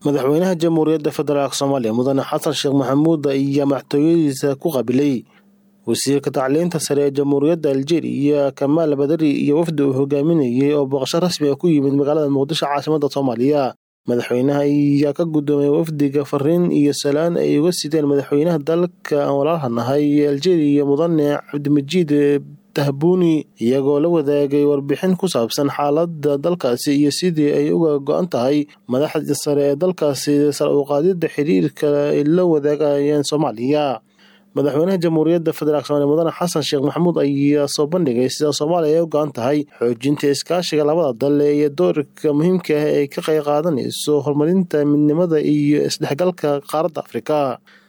madaxweynaha jamhuuriyadda federaalk soomaaliya mudane xasan sheekh maxamuud ayaa madaxtooyadiisa ku qabilay wasiirka tacliinta sare ee jamhuuriyadda aljeeriya kamaal badari iyo wafdi uu hogaaminayay oo booqasho rasmi ah ku yimid magaalada muqdisho caasimadda soomaaliya madaxweynaha ayaa ka guddoomay wafdiga fariin iyo salaan ay uga sideen madaxweynaha dalka aan walaalhanahay ee aljeeriya mudane cabdimajiid tahbuuni iyagoo la wadaagay warbixin ku saabsan xaaladda dalkaasi iyo sidii ay uga go-an tahay madaxda sare ee dalkaasi sar u qaadidda xiriirka ay la wadaagayeen soomaaliya madaxweynaha jamhuuriyadda federaalk somaaliya mudane xasan sheekh maxamuud ayaa soo bandhigay sida soomaaliya ay u go-an tahay xoojinta iskaashiga labada dal iyo doorka muhiimka ah ee ka qayb qaadanayso horumarinta midnimada iyo isdhexgalka qaaradda afrika